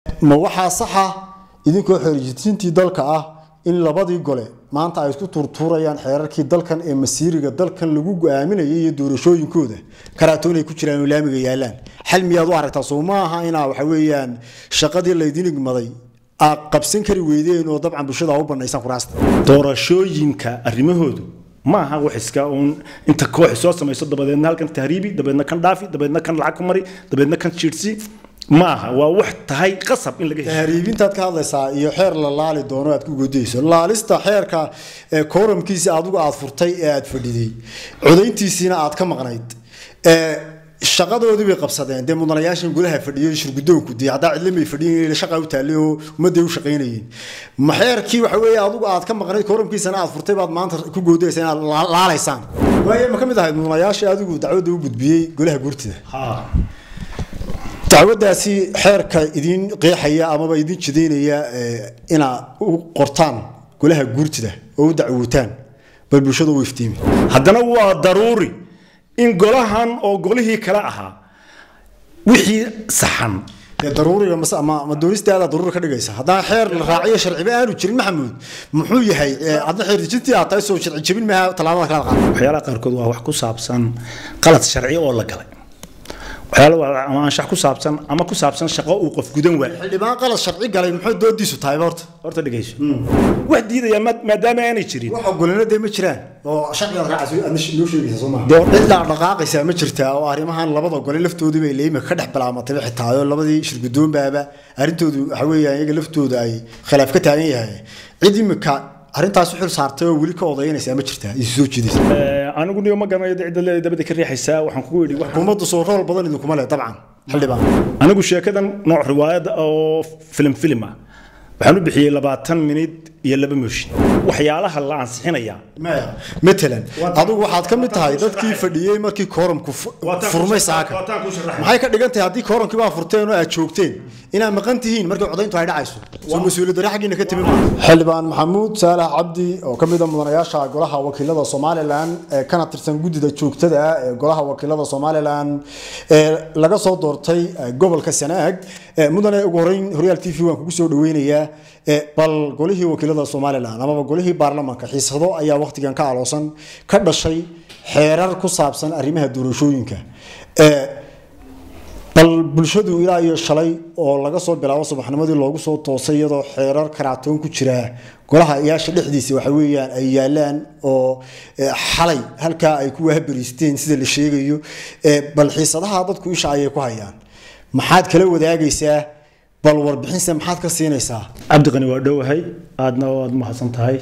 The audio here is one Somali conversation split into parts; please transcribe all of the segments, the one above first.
ma waxaa saxa idinkoo xeerjidintii dalka ah in labadii gole maanta ay isku tuurtuurayaan xeerarkii dalkan ee masiiriga dalkan lagu go-aaminayay iyo doorashooyinkooda karaatoon ay ku jiraan oo laamiga yaalaan xal miyaad u aragtaa soo ma aha inaa waxa weeyaan shaqadii laydin igmaday aad qabsan kari weydeen oo dabcan bulshada u banaysaan kuraasta doorashooyinka arrimahoodu ma aha wax iska uun inta koox soo samayso dabadeedna halkan tahriibi dabeedna kan dhaafi dabeedna kan lacag ku mari dabeedna kan jiirsi ma aha waa wax tahay qasab in laga hesho tahriibintaad ka hadlaysaa iyo xeer la laali doono aad ku godayso laalista xeerka ee kooramkiisa adigu aad furtay ee aad fadhiday codayntiisiina aad ka maqnayd ee shaqadoodii bay qabsadeen dee mudanayaashan golaha fadhiyay shirgudoonku dee haddaa cidlamay fadhiyen shaqa u taallay oo ummadday u shaqaynayeen ma xeerkii waxa weeye adigu aad ka maqnayd kooramkiisana aad furtay baad maanta ku goodaysa inaad laalaysaan waaye ma ka mid ahayd mudanayaashii adigu dacwadda u gudbiyey golaha guurtida dacwadaasi xeerka idin qeexaya amaba idin jidaynaya inaa u qortaan golaha guurtida oo u dacwootaan bal bulshada u iftiimi haddana waa daruuri in golahan oo golihii kale ahaa wixii saxan dee daruuriga mas- ama ma doonistaada daruuri ka dhigaysa haddaan xeer la raaciyo sharciba aanu jirin maxamuud muxuu yahay adna xeer dejintii aad tahay soo sharci jebin maaha tallaabada kala qaada waxyaalaha qaarkood waa wax ku saabsan qalad sharci oo la galay waxyaala waa ama anshax ku saabsan ama ku saabsan shaqo uu qof gudan waay xildhibaan qalad sharci galay muxuu doodiisu tahay horta horta dhegayso wax diidaya ma- maadaama aanay jirin wax ogolina dee ma jiraan oo sharcigaad raacayso aadna noo sheegaysa soo maaha Dee- cid dhaqdhaqaaqaysaa ma jirtaa oo arrimahan labada gole laftoodii bay leeyma ka dhex bilaamatay xitaa oo labadii shirgudoonbaaba arrintoodu waxa weeyaan iyaga laftooda ay khilaaf ka taagan yahay cid imika arrintaas u xil saartay oo weli ka odaynaysaa ma jirtaa isu soo jeedaysa Eh, anigu niyo ma garanayo cidda leedahay dabada ka riixaysaa waxaan kugu yidhi wax xukuumaddu soo rool badan idinkuma leh dabcan xildhibaan anigu sheekadan nooc riwaayad oo filim filim ah waxaan u bixiyey labaatan minid iyo laba mooshin waxyaalaha la ansixinaya maya matalan adigu waxaad ka mid tahay dadkii fadhiyey markii kooramku fu- Waataan ku furmay sharax- saaka waataan ku sharaxay. maxay ka dhigan tahay haddii kooramkii baa furteen oo aad joogteen inaad maqan tihiin markii codayntu ay dhacayso soo mas-uuliyad darre xaggiina ka timi maaha xildhibaan maxamuud saalax cabdi oo ka mid a mudanayaasha golaha wakiilada somalilan ee kana tirsan guddida joogtada ah ee golaha wakiilada somalilan ee laga soo doortay eh, gobolka sanaag Eh, mudane ugu horeyn horyaal t v waan kugu soo dhaweynayaa Eh, bal golihii wakiilada somalilan amaba golihii baarlamaanka xiisado ayaa waqtigan ka aloosan ka dhashay xeerar ku saabsan arrimaha doorashooyinka Eh, bal bulshadu ilaa iyo shalay oo laga soo bilaabo subaxnimadii loogu soo toosay iyadoo xeerar karaatoon ku jira golaha iyaasha dhexdiisa waxa weeyaan ay yaalaan oo eh, xalay halkaa ay ku wahbariisteen sida la sheegayo Eh, bal xiisadaha dadku isha ayay ku hayaan maxaad kala wadaagaysaa bal warbixinse maxaad ka siinaysaa cabdiqani waa dhowahay aadna waad mahadsan tahay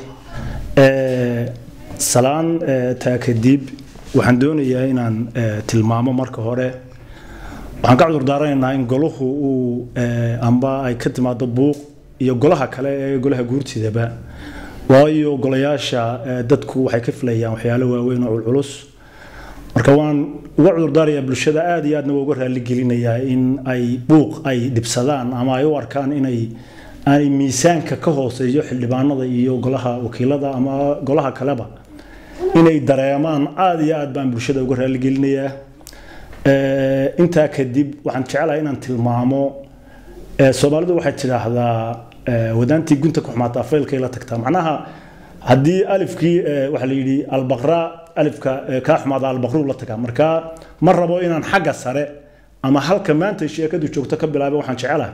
Eh, salaan eh, taa kadib waxaan doonayaa inaan eh, tilmaamo marka hore waxaan ka cudur daaranaynaa in golahu uu eh, amba ay ka timaado buuq iyo golaha kale ee golaha guurtidaba waayo golayaasha eh, dadku waxay ka filayaan waxyaalo waaweyn oo culculus marka waan uga cudurdaarayaa bulshada aad iyo aadna waa uga raaligelinayaa in ay buuq ay dhibsadaan ama ay u arkaan inay aanay miisaanka ka hooseeyo xildhibaanada iyo golaha wakiilada ama golaha kaleba inay dareemaan aad iyo aad baan bulshada uga raaligelinayaa Eh, intaa kadib waxaan jecelahay inaan tilmaamo eh, soomaalidu waxay tidhaahdaa eh, wadaantii gunta ku xumaataa faylkay la tagtaa macnaha haddii alifkii eh, waxaa la yidhi albaqra alifka eh, kaa xumaada albaqruu la tagaa marka ma rabo inaan xagga sare ama halka maanta sheekadu joogto ka bilaaba waxaan jecelahay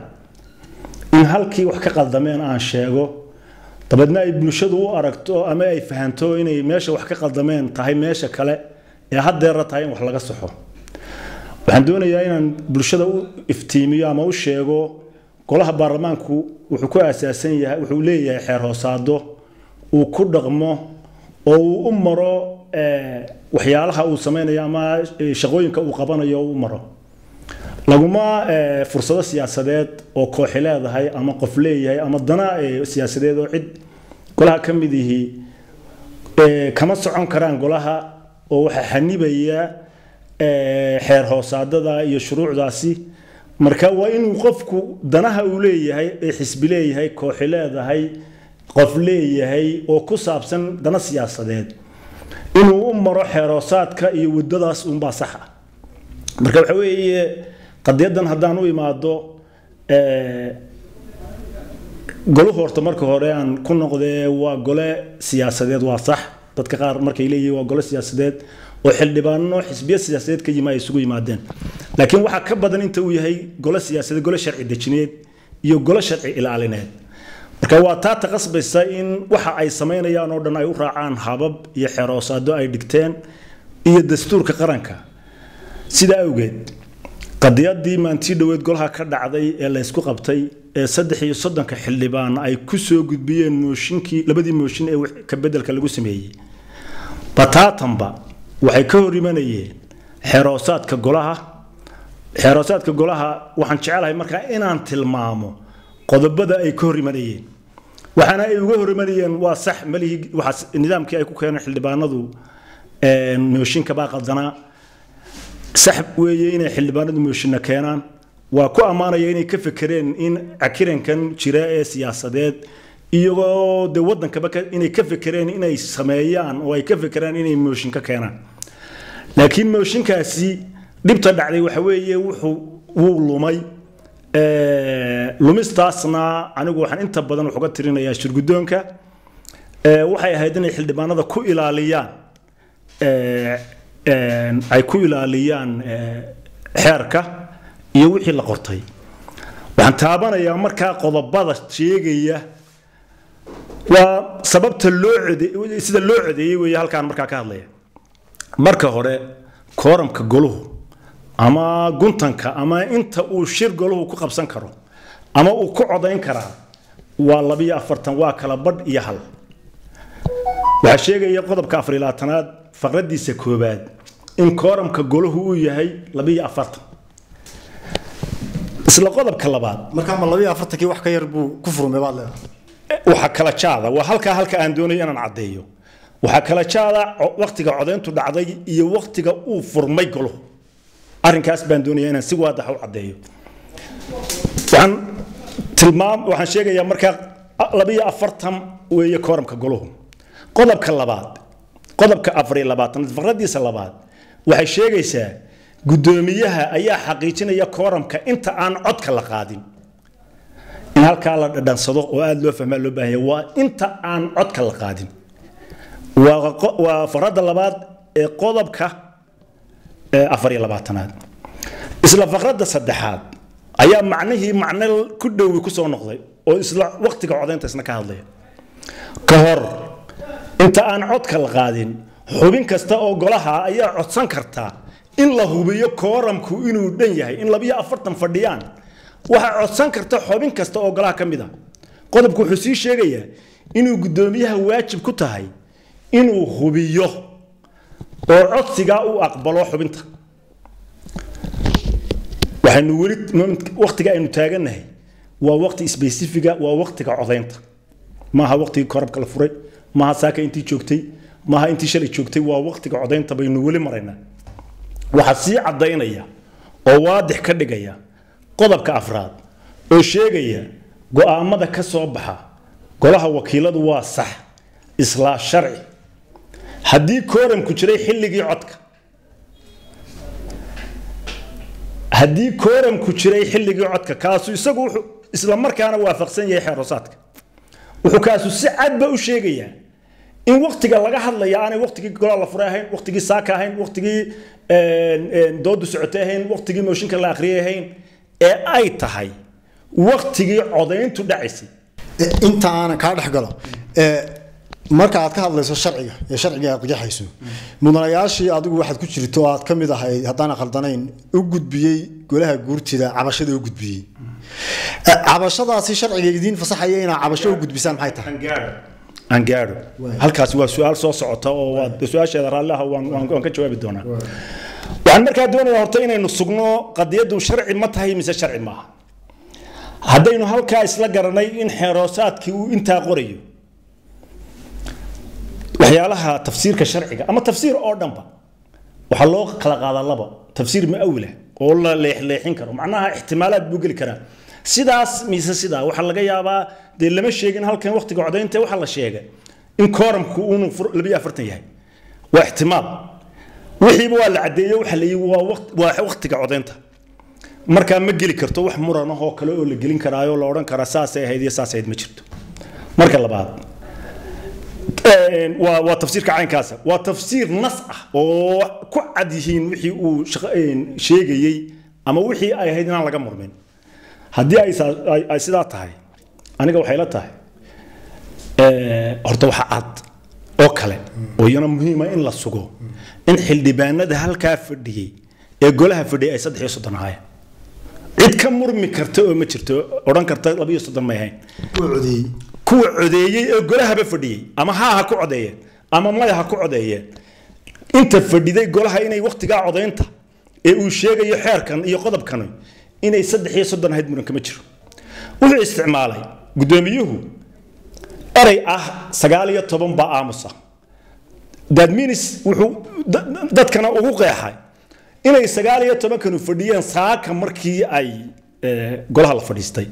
in halkii wax ka qaldameen aan sheego dabeedna ay bulshadu u aragto ama ay fahanto inay meesha wax ka qaldameen tahay meesha kale ee haddeera tahay in wax laga saxo waxaan doonayaa inaan bulshada u iftiimiyo ama u sheego golaha baarlamaanku wuxuu ku aasaasan yahay wuxuu leeyahay xeer hoosaado uu ku dhaqmo oo uu u maro eh, waxyaalaha uu sameynayo ama eh, shaqooyinka uu qabanayo u maro laguma eh, fursado siyaasadeed oo kooxi leedahay ama qof leeyahay ama dana eh, siyaasadeed oo cid golaha ka mid yihi eh, kama socon karaan golaha oo waxaa xanibaya eh, xeer hoosaadada iyo shuruucdaasi marka waa inuu qofku danaha uu leeyahay ee xisbi leeyahay kooxi leedahay qof leeyahay oo ku saabsan dana siyaasadeed inuu u maro xeer hoosaadka iyo wadadaas unbaa sax ah marka waxa weeye qadiyadan haddaan u imaado eh, goluhu horta marka hore aan ku noqdee waa gole siyaasadeed waa sax dadka qaar markay leeyihiin waa gole siyaasadeed oo xildhibaano xisbiya siyaasadeed ka yima ay isugu yimaadeen laakiin waxaa ka badan inta uu yahay gole siyaasadeed gole sharci dejineed iyo gole sharci ilaalineed marka waa taa taqasbaysa in waxa ay samaynayaan oo dhan ay u raacaan habab iyo xeroosaado ay dhigteen iyo dastuurka qaranka sidaa awgeed qadiyadii maantii dhoweed golaha ka dhacday ee laysku qabtay ee saddex iyo soddonka xildhibaan ay ku soo gudbiyeen mooshinkii labadii mooshin ee ka bedelka lagu sameeyey bataatanba waxay ka hor imanayeen xeroosaadka golaha xeroosaadka golaha waxaan jecelahay markaa inaan tilmaamo qodobada ay ka hor imanayeen waxaana ay uga hor imanayeen waa sax malihii waxaas nidaamkii ay ku keeneen xildhibaanadu mooshinka baa qaldanaa sax weeye inay xildhibaanadu mooshinna keenaan waa ku ammaanaya inay ka fekereen in cakirankan jira ee siyaasadeed iyagoo de wadankaba inay ka fekereen inay sameeyaan oo ay ka fekeraan inay mooshin ka keenaan laakiin mooshinkaasi dhibta dhacday waxa weeye wuxuu wuu lumay lumistaasna anigu waxaan inta badan wax uga tirinayaa shirguddoonka waxay ahayd inay xildhibaanada ku ilaaliyaan ay ku ilaaliyaan xeerka iyo wixii la qortay waxaan taabanayaa markaa qodobada sheegaya waa sababta loo code sida loo codeeyey weeye halkaan markaa ka hadlaya marka hore kooramka goluhu ama guntanka ama inta uu shir goluhu ku qabsan karo ama uu ku codayn karaa waa labiyo afartan waa kala badh iyo hal waxaa sheegaya qodobka afar iyo labaatanaad faqradiisa koobaad in kooramka golahu uu yahay labiyo afartan isla qodobka labaad markaa ma labiyo afartankii wax ka yar buu ku furmay baad leedahay waxaa kala jaada waa halkaa halka aan doonayo inaan caddeeyo waxaa kala jaada waktiga codayntu dhacday iyo waktiga uu furmay goluhu arrinkaas baan doonaya inaan si waadax u caddeeyo waxaan tilmaam waxaan sheegayaa markaa labiyo afartan weeye kooramka goluhu qodobka labaad qodobka afar iyo labaatanaad faqradiisa labaad waxay sheegaysaa guddoomiyaha ayaa xaqiijinaya kooramka inta aan codka la qaadin in halkaa la dhadhansado oo aada loo fahmaa loo baahanya waa inta aan codka la qaadin waa faqradda labaad ee qodobka afar iyo labaatanaad isla faqradda saddexaad ayaa macnihii macno ku dhowi kusoo noqday oo isla waktiga codaynta isna ka hadlaya ka hor inta aan codka la qaadin xubin kasta oo golaha ayaa codsan kartaa in la hubiyo kooramku inuu dhan yahay in labiyo afartan fadhiyaan waxaa codsan karta xubin kasta oo golaha ka mid a qodobku wuxuu sii sheegayaa inuu guddoomiyaha waajib ku tahay inuu hubiyo oo codsigaa uu aqbalo xubinta waxaynu weli waktiga aynu taagannahay waa wakti sbesifiga waa waktiga codaynta maaha waktigii korabka la furay maaha saaka intii joogtay maaha intii shalay joogtay waa waktiga codaynta baynu weli maraynaa waxaa sii caddaynaya oo waadix ka dhigaya qodobka afraad oo sheegaya go'aamada ka soo baxa golaha wakiiladu waa sax islaa sharci haddii kooramku jiray xilligii codka haddii kooramku jiray xilligii codka kaasu isagu wuxuu isla markaana waafaqsan yahay xeerosaadka wuxuu kaasu si cadba u sheegayaa in waktiga laga hadlaya aanay waktigii golaa la furay ahayn waktigii saaka ahayn waktigii doodu socotay ahayn waktigii mooshinka la akhriyay ahayn ee ay tahay waktigii codayntu dhacaysay inta aanan kaa dhex galo marka aad ka hadlayso sharciga ee sharciga aad qiyaxayso mudanayaashii adigu waxaad ku jirto oo aad ka mid ahayd haddaan khaldanayn u gudbiyey golaha guurtida cabashada u gudbiyey cabashadaasi sharciga idiin fasaxaya inaa cabasho u gudbisaan maxay tahay aan gaadho halkaasi waa su-aal soo socota oo waa su-aasheeda raalliaha waan waan ka jawaabi doonaa waxaan markaa doonayaa horta inaynu sugno qadiyaddu sharci ma tahay mise sharci maaha haddaynu halkaa isla garanay in xeeroosaadkii uu intaa qorayo waxyaalaha tafsiirka sharciga ama tafsiir oo dhanba waxaa loo kala qaadaa laba tafsiir mu'awila oo la leexleexin karo macnaha ixtimaalaad buu geli karaa sidaas mise sidaa waxaa laga yaabaa dee lama sheegin halkan waktiga codaynta waxaa la sheegay in kooramku uunu labiyo afartan yahay waa ixtimaal wixiiba waa la caddeeyey waxa la yii waa waktiga codaynta markaa ma geli karto wax muran ah oo kale oo la gelin karaayo oo la odhan karaa saasay ahayd iyo saasay ahayd ma jirto marka labaad een, waa waa tafsiirka caynkaasa waa tafsiir nas ah oo ku cad yihiin wixii uu shaqa- een, sheegayey ama wixii ay ahayd inaan laga murmin haddii ay saa- ay- ay sidaa tahay aniga waxay la tahay ee, horta waxa cad oo kale oo iyana muhiima in la sugo in xildhibaanada halkaa fadhiyey ee golaha fadhiyay ay saddex iyo soddon ahaayeen cid ka murmi karta oo ma jirto odhan karta laba iyo soddon may ahayn uu codeeyey kuwa codeeyey ee golahaba fadhiyey ama haa ha ku codeeyeen ama maya ha ku codeeyeen inta fadhiday golaha inay wakhtigaa codaynta ee uu sheegayo xeerkan iyo qodobkan inay saddex iyo soddon ahayd muran kama jiro wuxuu isticmaalay guddoomiyuhu erey ah sagaal iyo toban baa aamusa that means wuxuu da- dadkana ugu qeexay inay sagaal iyo tobankanu fadhiyeen saaka markii ay eh, golaha la fadhiistay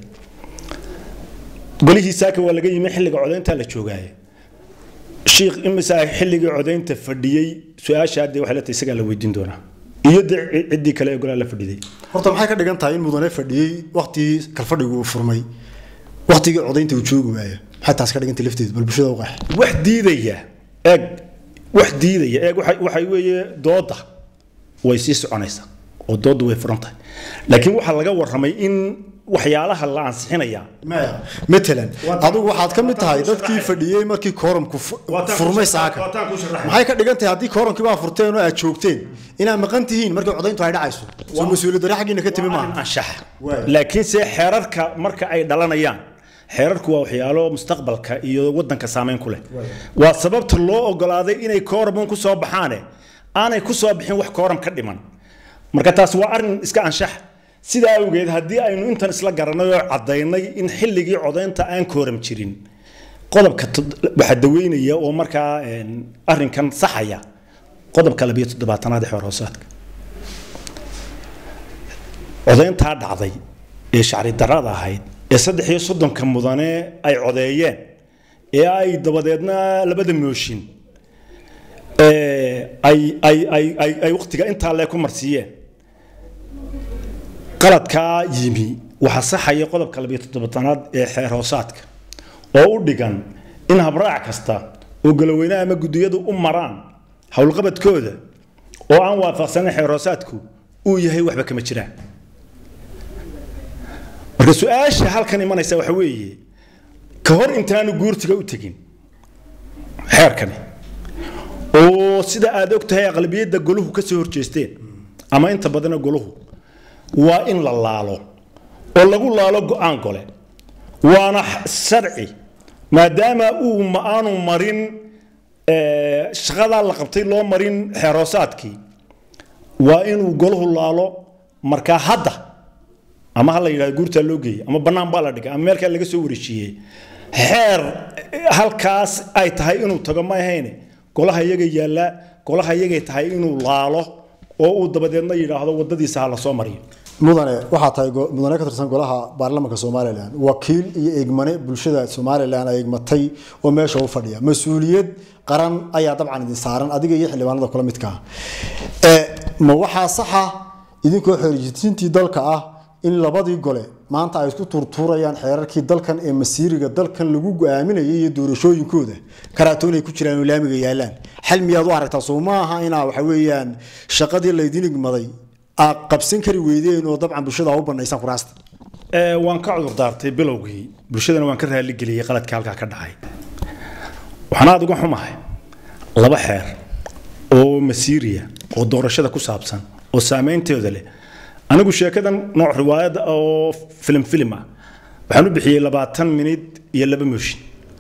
golihii saaka waa laga yimi xilliga codaynta la joogaaye shiikh imisa xilligii codaynta fadhiyey su-aasha hadde waxay la tahay isagaa la weydiin doonaa iyo de ciddii kale ee golaha la fadhiday horta maxay ka dhigan tahay in mudane fadhiyey waktigii kalfadhigu uu furmay waktigii codaynta uu joogi waayo maxay taas ka dhigantay lafteedu bal bulshada u qeex wax diidaya eeg wax diidaya eeg waxa waxay weeye dooda way sii soconaysaa oo dooda way furan tahay laakiin waxaa laga warramay in waxyaalaha la ansixinayaa maya matalan adigu waxaad ka mid tahay dadkii fadhiyey markii koorumku fu- Waataan ku furmay sharaxay, saaka waataan ku sharaxay. maxay ka dhigan tahay haddii koorumkii baa furteen oo aad joogteen inaad maqan tihiin markii codayntu ay dhacayso soo mas-uuliyad darre xaggiina ka timi maaha anshaxa Waay. laakiinse xeerarka marka ay dhalanayaan xeerarku waa waxyaalo mustaqbalka iyo wadanka saameyn ku leh waa sababta loo ogolaaday inay kooramun ku soo baxaane aanay ku soo bixin wax kooram ka dhiman marka taas waa arrin iska anshax sidaa awgeed haddii aynu intan isla garanay oo caddaynay in xilligii codaynta aan kooram jirin qodobka tod- waxaa daweynaya oo markaa een, arrinkan saxaya qodobka labiyo toddobaatanaad ee xeer hoosaadka codayntaa dhacday ee shacri darrada ahayd ee saddex iyo soddonka mudane ay codeeyeen ee ay dabadeedna labada mooshin ee ay ay ay ay ay waqtiga intaa lee ku marsiiyeen qaladkaa yimi waxaa saxaya qodobka labiyo toddobaatanaad ee xeer hoosaadka oo u dhigan in habraac kasta oo galoweynaha ama guddiyadu u maraan howlqabadkooda oo aan waafaqsanin xeer hoosaadku uu yahay waxba kama jiraan marka su-aasha halkan imanaysa waxa weeye ka hor intaanu guurtiga u tegin xeerkani oo sida aad og tahay aqlabiyadda goluhu ka soo horjeesteen ama inta badana goluhu waa in la laalo oo lagu laalo go-aan gole waana sharci maadaama uu ma aanu marin eh, shaqadaa la qabtay loo marin xeeroosaadkii waa inuu golahu laalo markaa hadda ama ha la yidhahdo guurtaa loo geeyey ama bannaan baa la dhigay ama meelkaa laga soo wareejiyey xeer halkaas ay tahay inuu tago ma ahayne golaha iyaga yaallaa golaha iyagay tahay inuu laalo oo uu dabadeedna yidhaahdo waddadiisa ha la soo mariyo mudane waxaa tahay go- mudane ka tirsan golaha baarlamaanka somalilan wakiil iyo eegmane bulshada somalilan ay eegmatay oo meesha u fadhiya mas-uuliyad qaran ayaa dabcan idin saaran adiga iyo xildhibaanada kula midka ah Eh, ma waxaa saxa idinkoo xorjintii dalka ah in labadii gole maanta ay isku tuurtuurayaan xeerarkii dalkan ee masiiriga dalkan lagu go-aaminayay iyo doorashooyinkooda karaatoon ay ku jiraan oo laamiga yaalaan xal miyaad u aragtaa soo ma aha inaa waxa weeyaan shaqadii laydin igmaday aad qabsan kari weydeen oo dabcan bulshada u banaysaan kuraasta Ee, waan ka cudur daartay bilowgii bulshadana waan ka raaligeliyey qaladka halkaa ka dhacay waxaan aada uga xumahay laba xeer oo masiiriya oo doorashada ku saabsan oo saameynteeda leh anigu sheekadan nooc riwaayad oo filim filim ah waxaan u bixiyey labaatan minid iyo laba mooshin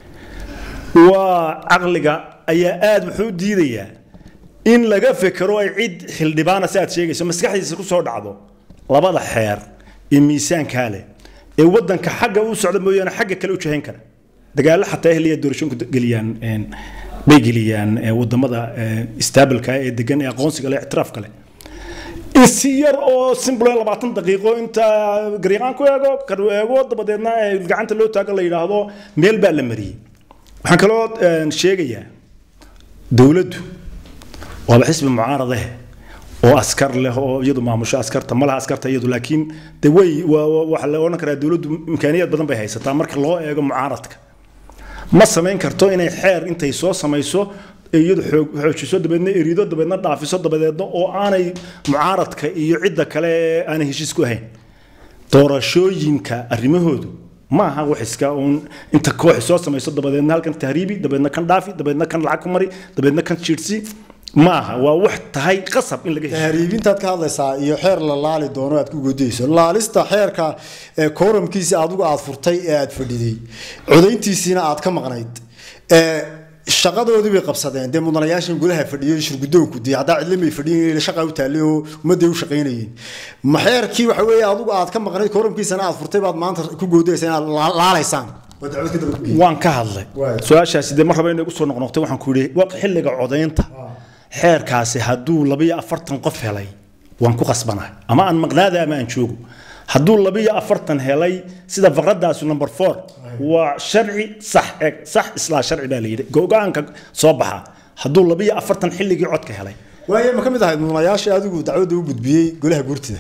waa caqliga ayaa aada wuxuu u diidayaa in laga fekero ay cid xildhibaana si aad sheegayso maskaxdiisa ku soo dhacdo labada xeer ee miisaankaa leh ee wadanka xagga u socda mooyaane xagga kale u jahayn kara dagaalo xataa ehliya doorashooyinku geliyaan een, bay geliyaan ee, wadamada istaabilka ee degan ee aqoonsiga leh ictiraafka leh in si yar oo simple labaatan daqiiqo inta garyaqaan ku eego karu eego dabadeedna ee gacanta loo taago la yidhaahdo meel baa la mariyey waxaan kaloo een, sheegayaa dowladdu waaba xisbi mucaaradahe oo askar leh oo iyadu maamusho askarta malaha askarta iyadu laakiin de way waxa la odhan karaa dowladdu imkaaniyad badan bay haysataa marka loo eego mucaaradka ma samayn karto inay xeer intay soo samayso iyadu xoojiso dabeedna erido dabeedna dhaafiso dabadeedna oo aanay mucaaradka iyo cidda kale aanay heshiis ku ahayn doorashooyinka arrimahoodu ma aha wax iska uun inta kooxi soo samayso dabadeedna halkan tahriibi dabeedna kan dhaafi dabeedna kan lacag ku mari dabeedna kan jiirsi ma aha waa wax tahay qasab in laga hesho tahriibintaad ka hadlaysaa iyo xeer la laali doono aad ku godayso laalista xeerka kooramkiisa adigu aad furtay ee aad fadhiday codayntiisiina aad ka maqnayd shaqadoodii bay qabsadeen dee mudanayaashan gudaha fadhiyay shirgudoonku dee haddaa cidla may fadhiyin shaqa u taallay oo ummadday u shaqaynayeen maxeerkii waxa weeye adigu aad ka maqnayd kooramkiisana aad furtay baad maanta ku goodaysa inaad laalaysaan waan ka hadlay su-aashaasi dee mar raba inay usoo noqnoqtay waxaan ku yidhi xilliga codaynta xeerkaasi hadduu labiyo afartan qof helay waan ku qasbanahay ama aan maqnaada ama aan joogo hadduu labiyo afartan helay sida faqradaasu number four waa sharci sax eg sax islaa sharci baa la yidhi go-aanka soo baxa hadduu labiyo afartan xilligii codka helay waaye ma ka mid ahayd mudanayaashii adigu dacwadda u gudbiyey golaha guurtida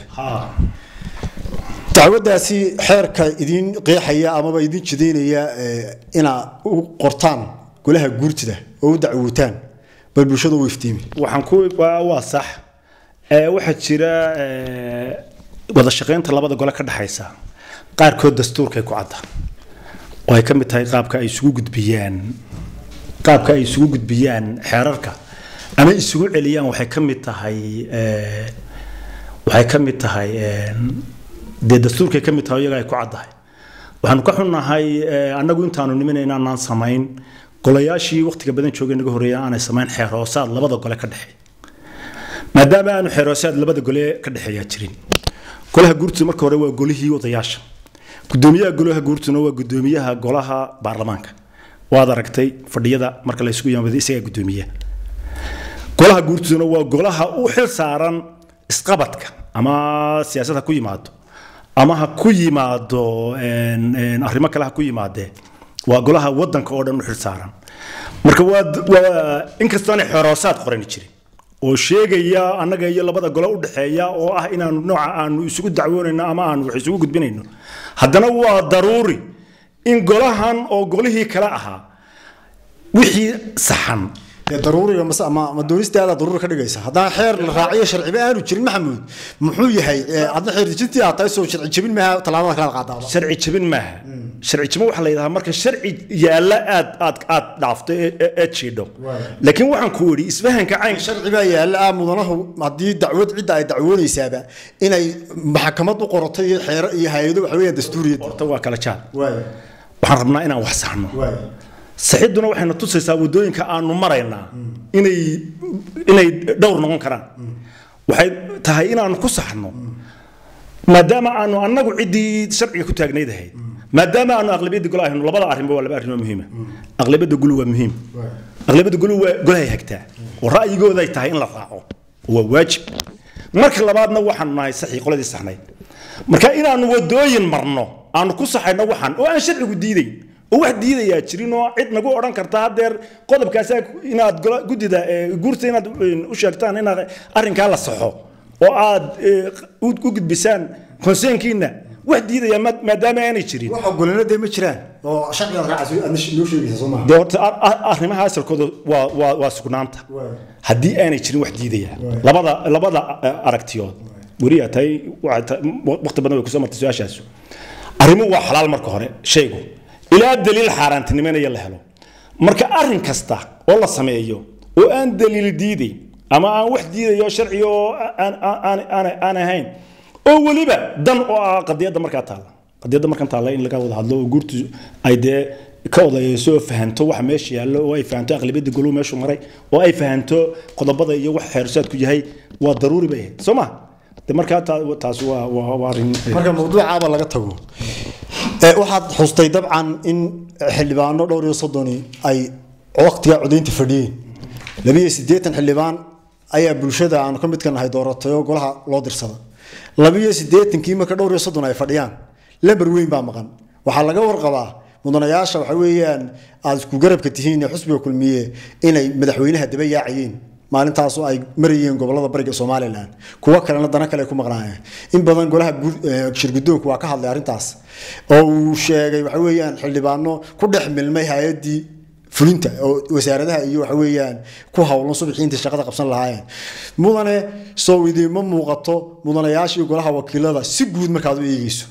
dacwaddaasi xeerka idin qeexaya amaba idin jidaynaya inaad u qortaan golaha guurtida oo u dacwootaan bal bulshada u iftiimi waxaan ku waa sax waxaa jira wada shaqaynta labada gole ka dhexaysa qaarkood dastuurkay ku cadda oo ay ka mid tahay qaabka ay isugu gudbiyaan qaabka ay isugu gudbiyaan xeerarka ama isugu celiyaan waxay ka mid tahay waxay ka mid tahay dee dastuurkay ka mid tahay iyaga ay ku caddahay waxaanu ka xunnahay annagu intaanu nimin inaanaan samayn golayaashii waqtiga badan joogay naga horreeya aanay samayn xeer hoosaad labada gole ka dhexeeya maadaama aanu xeer hoosaad labada gole ka dhexeeyaa jirin golaha guurtida marka hore waa golihii odayaasha gudoomiyaha golaha guurtuna waa gudoomiyaha golaha baarlamaanka waad aragtay fadhiyada marka la isugu yimaado isagaa gudoomiyaha golaha guurtiduna waa golaha u xil saaran isqabadka ama siyaasad ha ku yimaado ama ha ku yimaado arrimo kale ha ku yimaadee waa golaha wadanka oo dhan u xil saaran marka waa inkastaanay xoroosaad qorani jirin oo sheegaya annaga iyo labada gole u dhexeeya oo ah inaanu nooca aanu isugu dacwoonayno ama aanu wax isugu gudbinayno haddana waa daruuri in golahan oo golihii kale ahaa wixii saxan daruuriga mas ama ma doonistaada daruuri ka dhigaysa haddaan xeer la raaciyo sharciba aanu jirin maxamuud muxuu yahay adna xeer dejintii aad tahay soo sharci jebin maaha tallaabada kala qaadaaba sharci jebin maaha sharci jebin waxaa la yidhahaa marka sharci yaalla aad aad aad dhaafto ee jiidho laakiin waxaan ku idhi isfahanka cayn sharci baa yaalla ah mudanahu haddii dacwad cidda ay dacwoonaysaaba inay maxkamad u qorato iyo xeero iyo hay-ado waxa weeyaan dastuuriyad horta waa kala jaad waxaan rabnaa inaan wax saxno saxidduna waxayna tusaysaa waddooyinka aanu maraynaa inay inay dhowr noqon karaan waxay tahay inaanu ku saxno maadaama aanu annagu ciddii sharciga ku taagnayd ahayd maadaama aanu aqlabiyadda golo ahayno labada arrinba waa laba arrin oo muhiima aqlabiyadda gulu waa muhiim aqlabiyadda gulu waa golahay hagtaa oo ra'yigooday tahay in la raaco waa waajib marka labaadna waxaanu nahay saxii qoladii saxnayd marka inaanu waddooyin marno aanu ku saxayno waxaan oo aan sharcigu diidayn oo wax diidayaa jirin oo cid nagu odhan karta haddeer qodobkaasa inaad guddida guurta inaad u sheegtaan inaad arrinkaa la saxo oo aad u gudbisaan konseenkiina wax diidaya maadaama aanay jirin wax ogolana dee ma jiraan oo sharcigaad raacayso aad noo sheegaysa soo maaha dee horta arrimaha asalkooda waa waa waa sugnaanta haddii aanay jirin wax diidaya labada labada aragtiyood weriyaa tahay waqti badan way kusoo martay su-aashaas arrimuhu waa xalaal marka hore shaygu ilaa daliil xaaraantinimanaya la helo marka arrin kasta oo la sameeyo oo aan daliil diidayn ama aan wax diidayo sharci oo aan ahayn oo weliba dan oo ah qadiyadda markaa taalla qadiyadda markan taalla in laga wada hadlo oo guurtu ay dee ka odayeyso oo fahanto waxa meesha yaallo oo ay fahanto aqlabiyadda goluu meeshu maray oo ay fahanto qodobada iyo wax xeersaadku yahay waa daruuri bay ahayd soo ma de markaa taas waa waa arrin marka mawduucaaba laga tago waxaad xustay dabcan in xildhibaano dhowr iyo soddoni ay waqtiga codaynta fadhiyeen labiyo siddeetan xildhibaan ayaa bulshada aanu ka midka nahay dooratay oo golaha loo dirsada labiyo siddeetankii marka dhowr iyo soddon ay fadhiyaan lamber weyn baa maqan waxaa laga warqabaa mudanayaasha waxa weeyaan aad isku garabka tihiin ee xusbiga kulmiye inay madaxweynaha daba yaacayeen maalintaasu ay marayeen gobolada bariga somalilan kuwo kalena dana kale ku maqnaayeen in badan golaha shirgudoonku waa ka hadlay arrintaas oo uu sheegay waxa weeyaan xildhibaano ku dhex milmay hay-adii fulinta oo wasaaradaha iyo waxa weeyaan ku howlan subaxii intay shaqada qabsan lahaayeen mudane soo idiinma muuqato mudanayaashii golaha wakiilada si guud markaad u eegeyso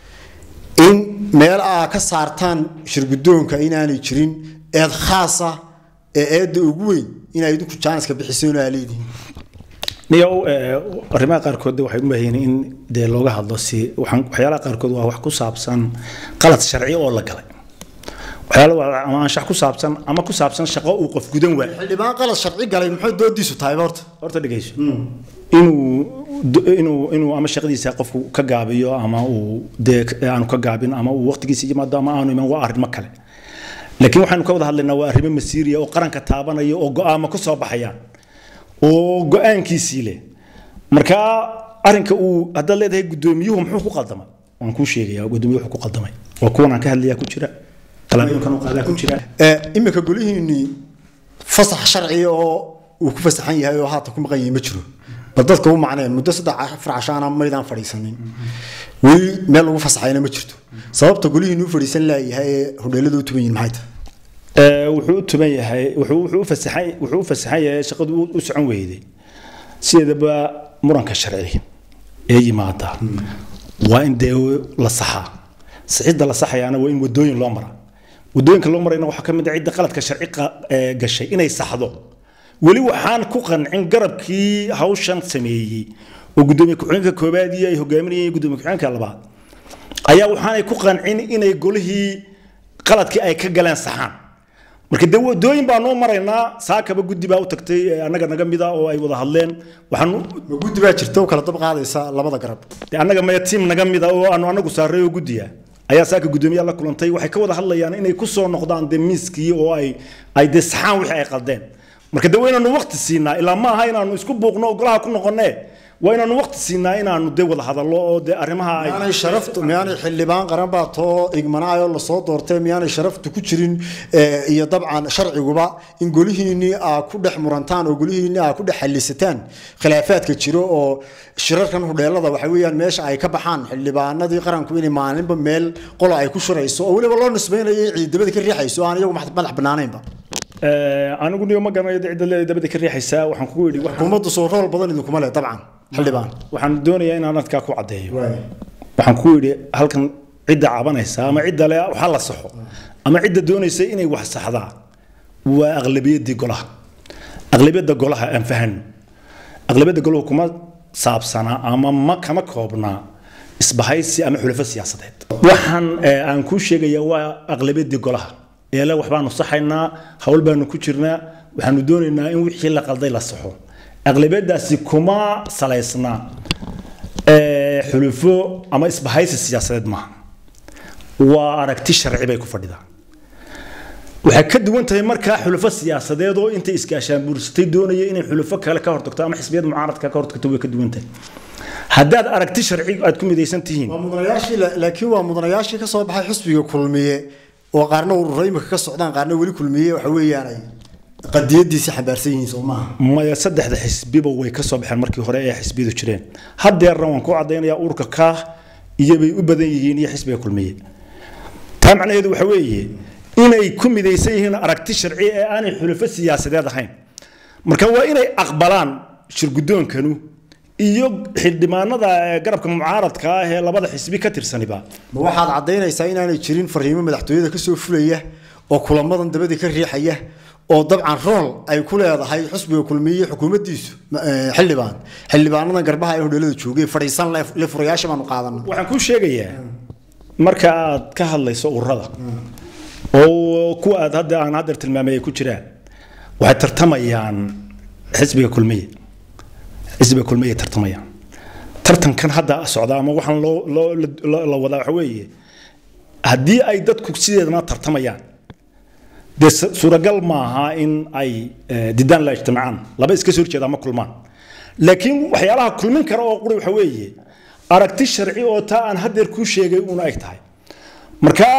in meel aa ka saartaan shirgudoonka inaanay jirin eed khaasa ee eedda ugu weyn inay idinku jaaniska bixiseen oo aa leedihiin niyow arrimaha qaarkood waxay u baahan in dee looga hadlo si waxaan waxyaalaha qaarkood waa wax ku saabsan qalad sharci oo la galay waxyaala ama anshax ku saabsan ama ku saabsan shaqo uu qof gudan waay xildhibaan qalad sharci galay muxuu doodiisu tahay horta horta dhegeyso inuu inuu inuu ama shaqadiisa qofku ka gaabiyo ama uu dee aanu ka gaabin ama uu waqtigiisa yimaado ama aanu iman waa arrimo kale laakiin waxaanu ka wada hadlaynaa waa arrimo masiiriya oo qaranka taabanaya oo go-aamo ku soo baxayaan oo go-aankiisii leh marka arrinka uu haddaad leedahay guddoomiyuhu muxuu ku qaldamay waan kuu sheegayaa guddoomiyuhu wuxuu ku qaldamay waa kuwan aan ka hadlayaa ku jira talaabooyinkan uu qaadaa ku jira iminka golihiinii fasax sharciya oo uu ku fasaxan yahay oo haatan ku maqan yahay ma jiro bal dadka u macneen muddo saddex afar cashaana maydaan fadhiisanin weli meel lagu fasaxayna ma jirto sababta golihiinu u fadhiisan laayahay ee hodheelada u tuban yihin maxay tahay wuxuu u tuban yahay wuxuu u fasaxay wuxuu u fasaxan yahay shaqadu u socon weyday sideedaba muranka sharci ee yimaada waa in dee la saxaa sixidda la saxayaana waa in wadooyin loo maraa wadooyinka loo marayna waxaa ka mid ah cidda qaladka sharci gashay inay saxdo weli waxaan ku qancin garabkii hawshan sameeyey oo gudoomiye ku-xigeenka koobaad iyo ay hogaaminayeen gudoomiye ku-xigeenka labaad ayaa waxaanay ku qancin inay golihii qaladkii ay ka galeen saxaan marka dee wadooyin baa noo maraynaa saakaba guddi baa u tagtay annaga naga mida oo ay wada hadleen waxaan ma guddi baa jirta oo kala dab qaadaysa labada garab dee annaga maya tiim naga mida oo aanu annagu saaray oo guddiya ayaa saaka guddoomiyaha la kulantay waxay ka wada hadlayaan inay ku soo noqdaan dee miiskii oo ay ay dee saxaan wixii ay qaldeen marka dee waa inaanu waqti siinaa ilaa ma aha inaanu isku buuqno oo golaha ku noqonee waa inaanu waqti siinaa inaanu dee wada hadallo oo dee arrimaha ay miyaanay sharaftu miyaanay xildhibaan qaran baa too igmanaayoo lasoo doortay miyaanay sharaftu ku jirin iyo dabcan sharciguba in golihiinii aa ku dhex murantaan oo golihiinii aa ku dhex xalisataan khilaafaadka jiro oo shirarkan hudheelada waxa weeyaan meesha ay ka baxaan xildhibaanadii qaranku inay maalinba meel qola ay ku shirayso oo weliba loo nisbaynayo ciidamada ka riixayso aan iyagu madax banaanaynba anigu niyo ma garanayo cidda leedahay dabada ka riixaysaa waxaan kugu yidhi xukuumaddu soo rool badan idinkuma leh dabcan xildhibaan waxaan doonayaa inaan adkaa ku caddeeyo waxaan ku yidhi halkan cidda cabanaysa ama cidda le waxa la saxo ama cidda doonaysa inay wax saxdaa waa aqlabiyaddii golaha aqlabiyadda golaha aan fahano aqlabiyadda golahu kuma saabsana ama ma kama koobna isbahaysi ama xulafo siyaasadeed waxaan aan kuu sheegayaa waa aqlabiyaddii golaha eele waxbaanu saxaynaa hawl baanu ku jirnaa waxaanu doonaynaa in wixii la qalday la saxo aqlabiyadaasi kuma salaysna xulufo ama isbahaysi siyaasadeed maaha waa aragti sharci bay ku fadhidaa waxay ka duwan tahay markaa xulufo siyaasadeed oo intay iskaashaan buursatay doonaya inay xulufo kale ka hortagto ama xisbiyad mucaaradka ka hortagto way ka duwan tahay haddaad aragti sharci aad ku midaysan tihiin waa mudanayaashii laakiin waa mudanayaashii ka soo baxay xisbiga kulmiye oo qaarna ururo imika ka socdaan qaarna weli kulmiye waxa weeyaan ay qadiyadiisi xambaarsan yihiin soo maaha maya saddexda xisbiba way ka soo baxeen markii hore ee xisbiyadu jireen haddeerna waan ku caddaynayaa ururka kaah iyobay u badan yihiin iyo xisbiga kulmiye taa macnaheedu waxa weeye inay ku midaysan yihiin aragti sharci ee aanay xulufo siyaasadeed ahayn marka waa inay aqbalaan shirgudoonkanu iyo xildhibaanada garabka mucaaradka ah ee labada xisbi ka tirsaniba ma waxaad caddaynaysaa inaanay jirin fariimo madaxtooyada kasoo fulaya oo kulamadan dabadii ka riixaya oo dabcan rool ay ku leedahay xusbiga kulmiye xukuumaddiisu xildhibaan xildhibaanadan garbaha ee hodheelada joogay fadhiisan le furayaasha baanu qaadana waxaan kuu sheegayaa marka aad ka hadlayso ururada oo kuwa aad hadda aan haddeer tilmaamay ay ku jiraan waxay tartamayaan xisbiga kulmiye xisbiga kulmiye tartamayaan tartankan hadda socda ama waxaan loo loo la wadaa waxa weeye haddii ay dadku sideedana tartamayaan dee suuragal maaha in ay didaan la ijtimacaan laba iska soo horjeeda ma kulmaan laakiin waxyaalaha kulmin kara oo quri waxa weeye aragti sharci oo taa aan haddeer kuu sheegay una eg tahay marka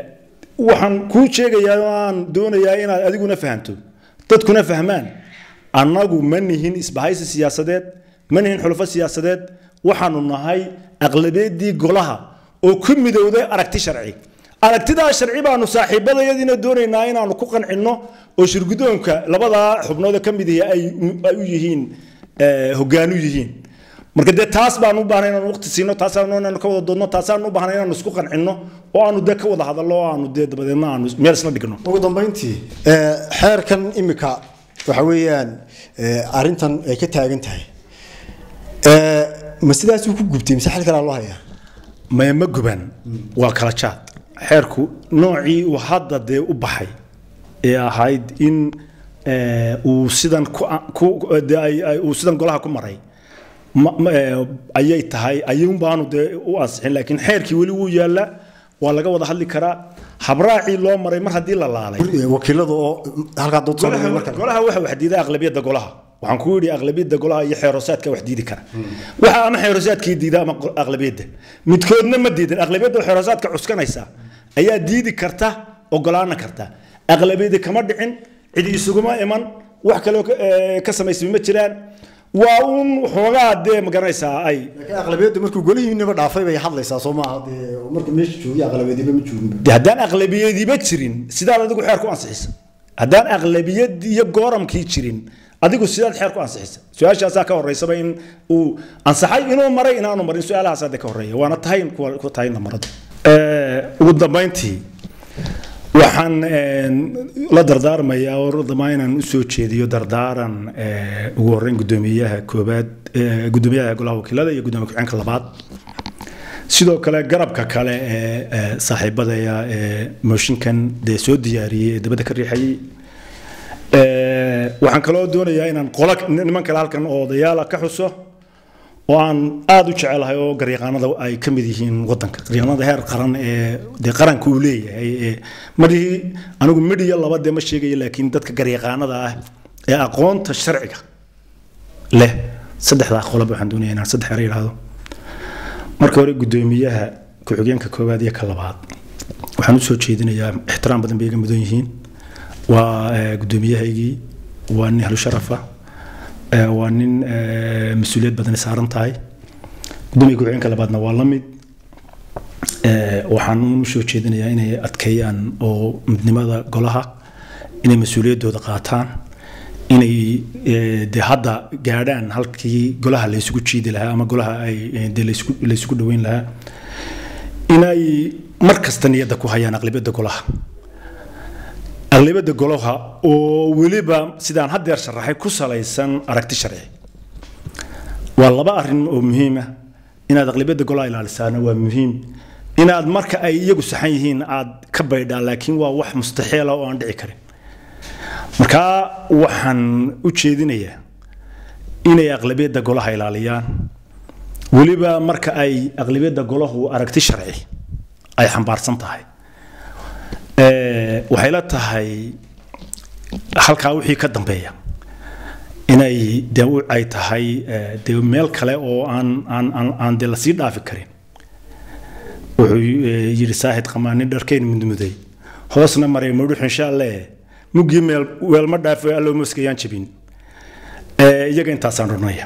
waxaan kuu sheegayaa oo aan doonayaa inaad adiguna fahanto dadkuna fahmaan annagu ma nihin isbahaysi siyaasadeed ma nihin xulufo siyaasadeed waxaanu nahay aqlabeedii golaha oo ku midowday aragti sharci aragtidaa sharci baanu saaxiibadayadiina doonaynaa inaanu ku qancinno oo shirgudoonka labadaa xubnood ka mid ihi ay u yihiin hogaanu yihiin marka dee taas baanu u baahnay inaanu waqti siino taasaanu inaanu ka wada doodno taasaanu u baahnay inaanu isku qancinno oo aanu dee ka wada hadallo oo aanu dee dabadeedna aanu meel isla dhigno ugu dambeyntii xeerkan imika waxa weeyaan arrintan ay ka taagan tahay ma sidaasuu ku gubtay mise xal kalaa loo hayaa ma ma guban waa kala jaad xeerku noocii uu hadda dee u baxay ee ahayd in uu sidan uu sidan golaha ku maray ayay tahay ayuun baanu dee u ansixin laakiin xeerkii weli wuu yaalla waa laga wada hadli karaa habraacii loo maray mar haddii la laalay wakiilada oo halkaa dood soo dhigay marka golaha waxa wax diiday aqlabiyadda golaha waxaan ku yidhi aqlabiyadda golaha iyo xeerosaadka wax diidi kara waxa ama xeerosaadkii diida ama aqlabiyadda midkoodna ma diidan aqlabiyadda oo xeerosaadka cuskanaysa ayaa diidi karta ogolaana karta aqlabiyadda kama dhicin cidi isuguma iman wax kaloo ka samaysmi ma jiraan waa uun xoogaa dee magaranaysaa ay laakiin aqlabiyaddu markuu golihiinaba dhaafay bay hadlaysaa soo maaha dee markuu meesha joogay aqlabiyadiba ma joogin de haddaan aqlabiyadiba jirin sidaad adigu xeer ku ansixisa haddaan aqlabiyad iyo gooramkii jirin adigu sidaad xeer ku ansixisa su-aashaasaa ka horeysaba in uu ansaxay inuu maray inaanu marin su-aalahaasaa de ka horeeya waana tahay ku tahay namarada ugu dambayntii waxaan la dardaarmayaa oo damaa inaan usoo jeediyo dardaaran ugu horeyn gudoomiyaha koobaad gudoomiyaha golaha wakiilada iyo gudoomiya ku-xigeenka labaad sidoo kale garabka kale ee saaxiibadaya ee mooshinkan dee soo diyaariyey ee dabadda ka riixayay waxaan kaloo doonayaa inaan qola niman kale halkan oo odayaala ka xuso oo aan aada u jecelahay oo garyaqaanada ay ka mid yihiin wadanka garyaqaanada heer qaran ee dee qaranka uu leeyahay ee marihii anigu midhiya laba dee ma sheegayo laakiin dadka garyaqaanada ah ee aqoonta sharciga leh saddexdaa qolob waxaan doonaya inaan saddex ere idhaahdo marka hore gudoomiyaha ku-xigeenka koowaad iyo ka labaad waxaan usoo jeedinayaa ixtiraam badan bay iga mudan yihiin waa gudoomiyahaygii waa nin ahlu sharafa waa nin mas-uuliyad badan saaran tahay gudoomiya ku-xigeenka labaadna waa la mid waxaan u soo jeedinayaa inay adkeeyaan oo midnimada golaha inay mas-uuliyaddooda qaataan inay de hadda gaadhaan halkii golaha la isugu jiidi lahaa ama golaha ay de la isugu dhaweyn lahaa inay mar kasta niyadda ku hayaan aqlabiyadda golaha aqlabiyadda golaha oo weliba sidaan haddeer sharaxay ku salaysan aragti sharci waa laba arrin oo muhiima inaad aqlabiyadda golaha ilaalisaana waa muhiim inaad marka ay iyagu saxan yihiin aad ka baydhaan laakiin waa wax mustaxiila oo aan dhici karin markaa waxaan u jeedinayaa inay aqlabiyadda golaha ilaaliyaan weliba marka ay aqlabiyadda golahu aragti sharci ay xambaarsan tahay waxay la tahay halkaa wixii ka dambeeya inay de ay tahay de meel kale oo aan aan aan aan de lasii dhaafi karin wuxuu yidhi saahid qamaanin dharkeyn mudmuday hoosna maray mudhux insha allah muggii meel weelma dhaafo allow maskayaan jabin iyaga intaasaan runaya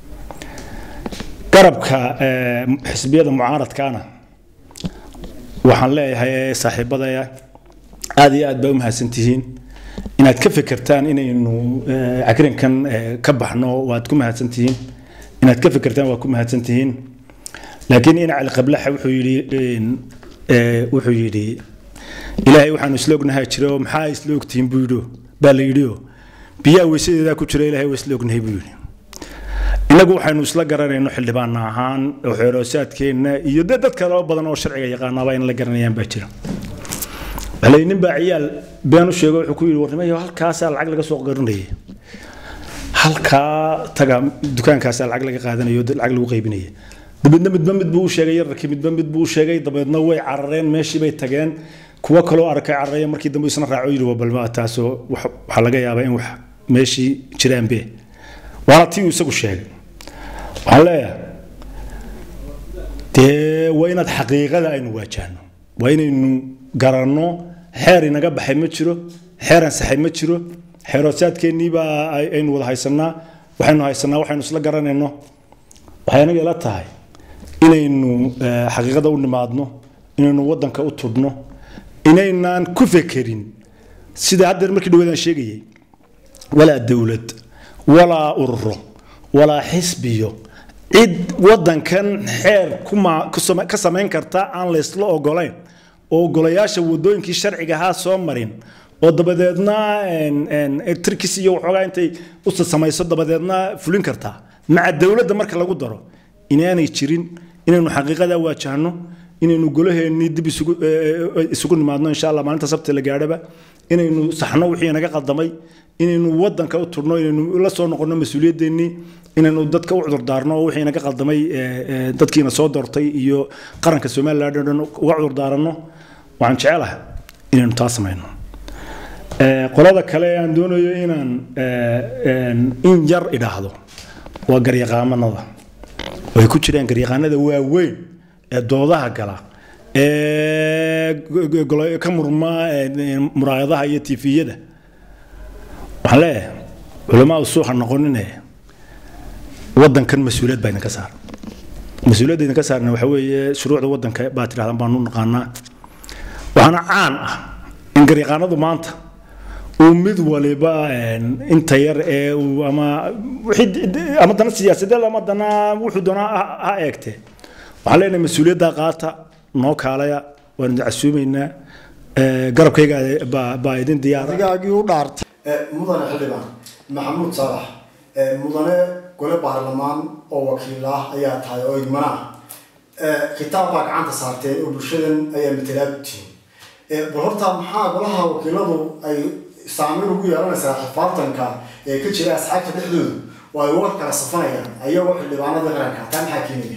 garabka xisbiyada mucaaradkaana waxaan leeyahay saaxiibadaya aad iyo aad baa u mahadsantihiin inaad ka fekertaan inaynu cagrinkan ka baxno waad ku mahadsantihiin inaad ka fekertaan waad ku mahadsantihiin laakiin ina cali qablaxa wuxuu yidhi wuxuu yidhi ilaahay waxaanu isla ognahay jira oo maxaa isla ogtihiin buu yidhi baa la yidhi oo biyaha weysadeedaa ku jira ilaahay waa isla ognahay buu yidhi innagu waxaynu isla garanayno xildhibaan ahaan oo xeeroosaadkeenna iyo dee dad kale oo badan oo sharciga yaqaanaaba in la garanayaan baa jira waxaa nin baa ciyaal been u sheego wuxuu ku yidhi warnimayo halkaasaa lacag laga soo qarinayay halkaa taga dukaankaasaa lacag laga qaadanayo lacag lagu qaybinaya dabeedna midba mid buu u sheegay yararkii midba mid buu u sheegay dabeedna way carareen meeshii bay tageen kuwa kaloo arkay cararaya markii dambe isna raaco yidhi balma taasoo waxaa laga yaabaa in wax meeshii jiraanbe waana tii uu isagu sheegay waxaan leeyahay dee waa inaad xaqiiqada aynu waajahno waa inaynu garanno xeer inaga baxay ma jiro xeer ansaxay ma jiro xeeroosaadkeennii baa aynu wada haysanaa waxaynu haysanaa waxaynu isla garanayno waxay anaga ila tahay inaynu xaqiiqada u nimaadno inaynu wadanka u tudhno inaynaan ku fekerin sida haddeer markii dhawaadaan sheegayay walaa dowlad walaa ururo walaa xisbiyo cid wadankan xeer ka samayn karta aan laysla ogolayn oo ogolayaasha wadooyinkii sharciga ahaa soo marin oo dabadeedna trikis iyo waxoogaa intay usa samayso dabadeedna fulin kartaa maca dowladda marka lagu daro inaanay jirin inaynu xaqiiqada waajahno inaynu golaheennii dib isugu nimaadno insha allah maalinta sabti la gaadhaba inaynu saxno wixii naga qaldamay inaynu wadanka u turno inaynu la soo noqonno mas-uuliyadeennii inaynu dadka u cudurdaarno wixii naga qaldamay dadkiina soo doortay iyo qaranka somaliland oo dhan uga cudurdaaranno waxaan jecelahay inaynu taa samayno qolada kale aan doonayo inaan in yar idhaahdo waa garyaqaamanada way ku jiraan garyaqaanada waaweyn ee doodaha gala ee ka murma muraayadaha iyo tifiyada waxaan leeyahay culamaadu suuxa noqonine wadankan mas-uuliyad baa idinka saaran mas-uuliyadda idinka saarna waxa weeye shuruucda wadanka baa tidhahdaan baanu naqaanaa waxaana caan ah in garyaqaanadu maanta uu mid waliba inta yar ee uu ama ama dana siyaasadeed ama dana wuxuu doonaa ha eegtee waxaan leenahay mas-uuliyadda qaata noo kaalaya waan idin casuumaynaa garabkayga baa idin diyaara adigaagii u dhaartay mudane xildhibaan maxamuud saalax mudane gole baarlamaan oo wakiil ah ayaa tahay oo igmana ah kitaab baa gacanta saarteen oo bulshadan ayaa matalaad u tihiin bal horta maxaa golaha wakiiladu ay saameyn ugu yeelanaysaa xifaaltanka ee ka jira asxaabta dhexdooda oo ay uga kala safanayaan ayagoo xildhibaanada qaranka taa maxaa keenaya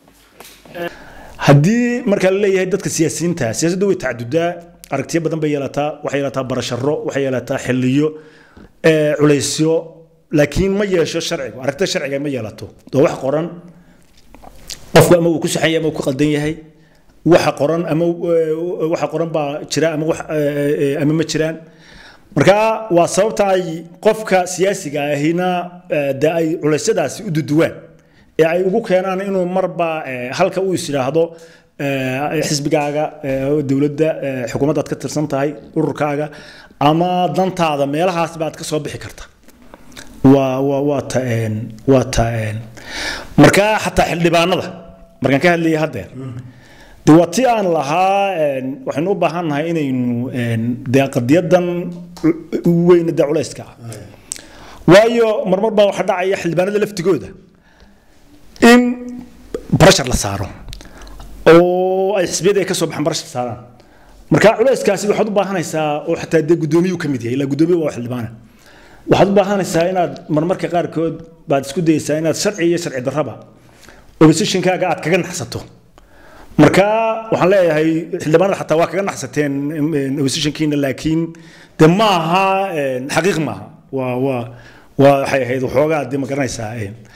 haddii marka la leeyahay dadka siyaasiyiinta siyaasaddu way tacadudaa aragtiyo badan bay yeelataa waxay yeelataa barasharo waxay yeelataa xiliyo culaysyo laakiin ma yeesho sharcigu aragtida sharciga ma yeelato oo wax qoran qofku ama uu ku saxan yahay ama uu ku qaldan yahay waxa qoran ama waxa qoran baa jira ama wax ama ma jiraan marka waa sababta ay qofka siyaasiga ahina de ay culeysyadaasi u duduwaan ee ay ugu keenaan inuu marba halka uu is yidhaahdo xisbigaaga dowladda xukuumadda aad ka tirsan tahay ururkaaga ama dantaada meelahaas baad ka soo bixi karta waa waa waa ta waa ta marka xataa xildhibaanada markaan ka hadlayay haddeer de waa ti aan lahaa waxaynu u baahan nahay inaynu dee qadiyadan weyna dee culayska ah waayo marmar baa waxaa dhacaya xildhibaanada laftigooda in barashar la saaro oo ay xisbiyada ay ka soo baxaan barashar saaraan marka culayskaasi waxaad u baahanaysaa oo xataa dee guddoomiyuu ka mid yahay ilaa guddoomiye waa xildhibaana waxaad u baahanaysaa inaad marmarka qaarkood baad isku dayeysaa inaad sharci iyo sharci darraba oppositionkaaga aad kaga naxsato marka waxaan leeyahay xildhibaanada xataa waa kaga naxsateen oppositionkiina laakiin de ma aha xaqiiq maaha waa waa waa waxay ahayd waxoogaa dee ma garanaysaa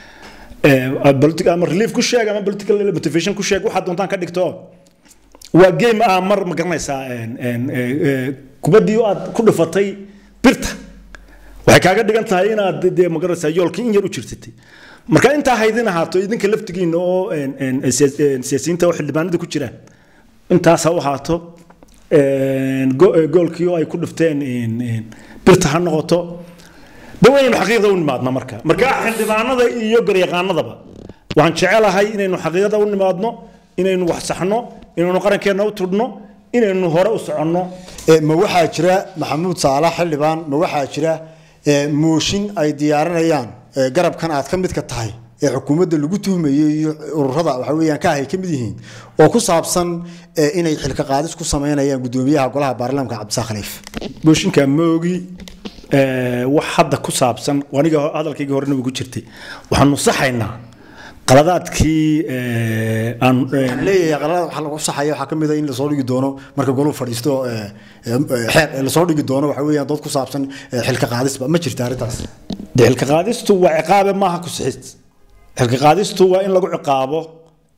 ama relief ku sheeg ama political motivation ku sheeg waxaad doontaan ka dhigto waa game ah mar ma garanaysaa kubaddii aad ku dhifatay birta waxay kaaga dhigan tahay inaad dee ma garanaysaa yoolkii in yar u jirtatay marka intaa haydin ahaato idinka laftigiina oo siyaasiyiinta oo xildhibaanada ku jiraan intaas ha u ahaato goolkii oo ay ku dhifteen birta ha noqoto de waynu xaqiiqda u nimaadna marka marka xildhibaanada iyo garyaqaanadaba waxaan jecelahay inaynu xaqiiqada u nimaadno inaynu wax saxno inaynu qarankeenna u tudhno inaynu hore u soconno ma waxaa jira maxamuud saalax xildhibaan ma waxaa jira mooshin ay diyaarinayaan garabkan aad ka midka tahay ee xukuumadda lagu tuhmayay iyo ururada waxa weeyaan ka ahay ka mid yihiin oo ku saabsan inay xilka qaadis ku sameynayaan guddoomiyaha golaha baarlamaanka cabdisaaq khaliif mooshinka moogi wax hadda ku saabsan aniga hadalkaygii horena ugu jirtay waxaanu saxaynaa qaladaadkii aan leeyahay qaladaad waxa lagu saxaya waxaa ka mid ah in lasoo dhigi doono marka goluhu fadhiisto xeer lasoo dhigi doono waxa weeyaan dood ku saabsan xilka qaadisba ma jirta arrintaas de xilka qaadistu waa ciqaabe maaha ku sixid xilka qaadistu waa in lagu ciqaabo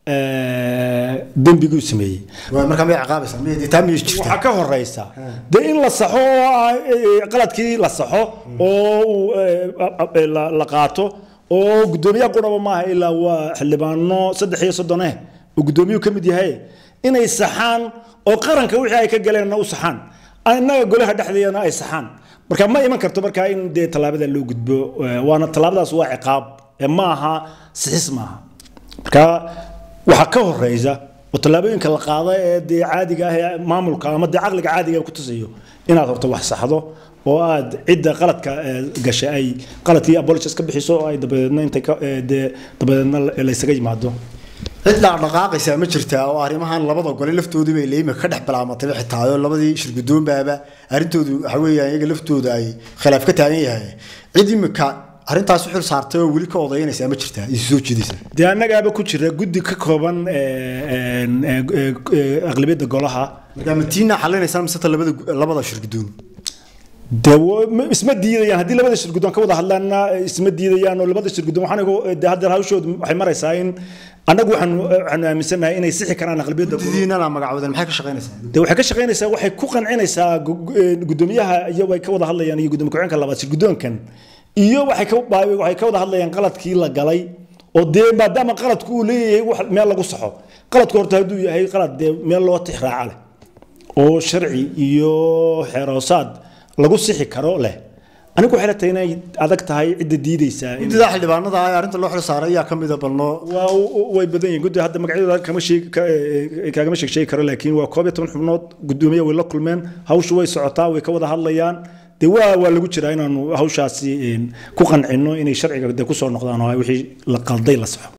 dembiguu sameeyey waa markaa may ciqaabaysaa miyay taa miyay jirtaa waxaa ka horeysa dee in la saxo oo ah, eh, qaladkii la saxo oo uu, eh, eh, la- la qaato oo guddoomiyaha quraba maaha ilaa waa xildhibaano saddex iyo soddon eh oo guddoomiyuhu ka mid yahay inay saxaan oo qaranka wixii ay ka galeenna u saxaan innaga golaha dhexdeedana ay saxaan marka ma iman karto markaa in dee tallaabada loo gudbo eh, waana tallaabadaas waa ciqaab eh, ma aha sixis maaha marka waxaa ka horeysa oo tallaabooyinka la qaada ee dee caadiga ah ee maamulka ama dee caqliga caadiga ku tusayo inaad horta wax saxdo oo aad cidda qaladka eh, gashay ay qaladkii apologies ka bixiso oo ay dabadeedna intay ka eh, dee dabadeedna la- laysaga yimaado cid dhaqdhaqaaqaysaa ma jirtaa oo arrimahan labada gole laftoodii bay leeyima ka dhex bilaamatay xitaa oo labadii shirgudoonbaaba arrintoodu waxa weeyaan iyaga laftooda ay khilaaf ka taagan yahay cid imika arrintaas u xil saartay oo weli ka odaynaysaa ma jirtaa isu soo jeedaysa dee annagaaba ku jira guddi ka kooban eh, eh, eh, eh, aqlabiyadda golaha markaa matiina xalinaysaa mise ta labada labada shirgudoon dee wa- ma- isma diidayaan haddii labada shirguddoon ka wada hadlaana eh, isma diidayaan oo labada shirguddoon waxaan igu dee hadda hawshoodu waxay maraysaa in annagu waxaanu waxaanu aaminsanahay inay sixi karaan aqlabiyadda didiinana magacoodan maxay ka shaqaynaysaa dee waxay ka shaqaynaysaa waxay ku qancinaysaa gu- gu- eh, guddoomiyaha iyo way ka wada hadlayaan iyo guddoomiye ku-xigeenka labaad shirguddoonkan iyo waxay ka ba- waxay ka wada hadlayaan qaladkii la galay oo dee maadaama qaladku uu leeyahay wax meel lagu saxo qaladku horta hadduu yahay qalad dee meel loo tixraaca leh oo sharci iyo xeeroosaad lagu sixi karo leh anigu waxay la tahay inay adag tahay cidda diidaysaa in- guddida xildhibaanada ah ee arrinta loo xil saaray ayaa ka mida balno waa way badan yihiin guddi hadda magacyadooda kama sheeg ka- eh, kaagama sheeg sheegi karo laakiin waa koob iyo toban xubnood guddoomiye way la kulmeen hawshu way socotaa way ka wada hadlayaan dee waa waa lagu jiraa inaanu hawshaasi eh, ku qancino inay sharciga dee kusoo noqdaan oo ay wixii la qalday la saxo